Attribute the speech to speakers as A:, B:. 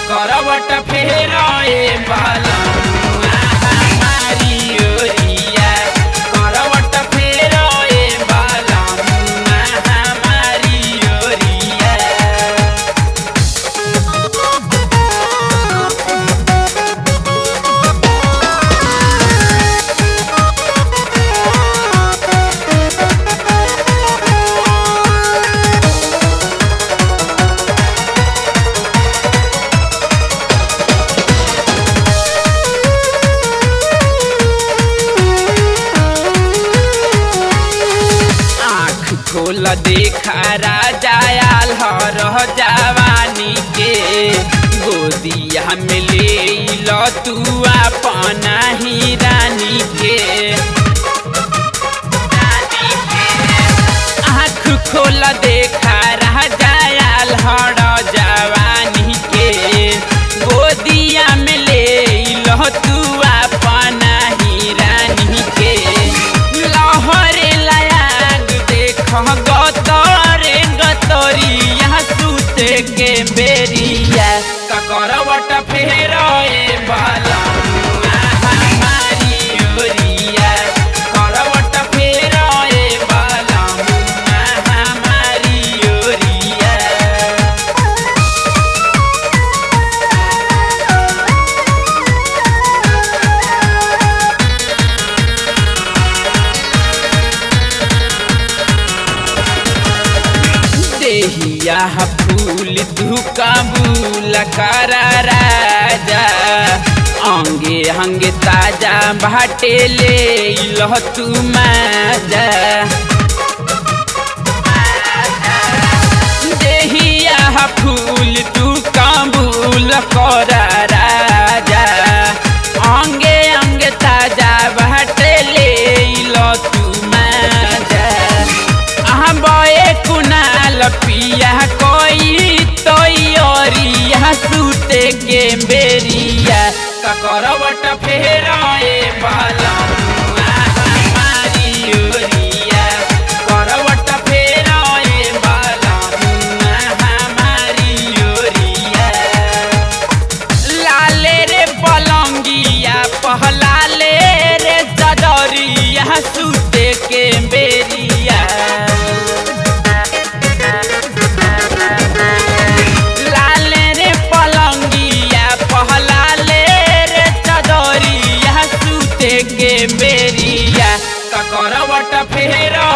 A: करवट फेराए बाला हमारी ओरिया करवट फेराए बाला हमारी ओरिया आँख खोल देखा राजा आल हर जवानी के गोदिया में ले लो तू अपना ही रानी के रानी के। आँख खोल देखा राजा आल हर जवानी के गोदिया में ले लो तू अपना ही रानी के लहरे लायाग देख गतरे गतरिया सुते के बेरिया ककरवट फेराए बाला हमारी ओरिया करवट फेराए बाला हमारी ओरिया देहिया फूल धुकाबूल कर राजा अंगे अंगे ताजा भाटे ले लह तू माजा देहिया फूल धुकाबूल कर राजा अंगे अंगे ताजा भाटे ले लह तू माजा बए कुनाल पिया कोई तोरिया सुते के बेरिया ककरवट फेराए बाला हमारी ओरिया करवट फेराए बाला हमारी ओरिया लाले रे पलंगिया पहलाले रे चदरिया सुते के बेरिया लाले रे पलंगिया पहलाले रे चदरिया सुते के बेरिया ककरवट फेरा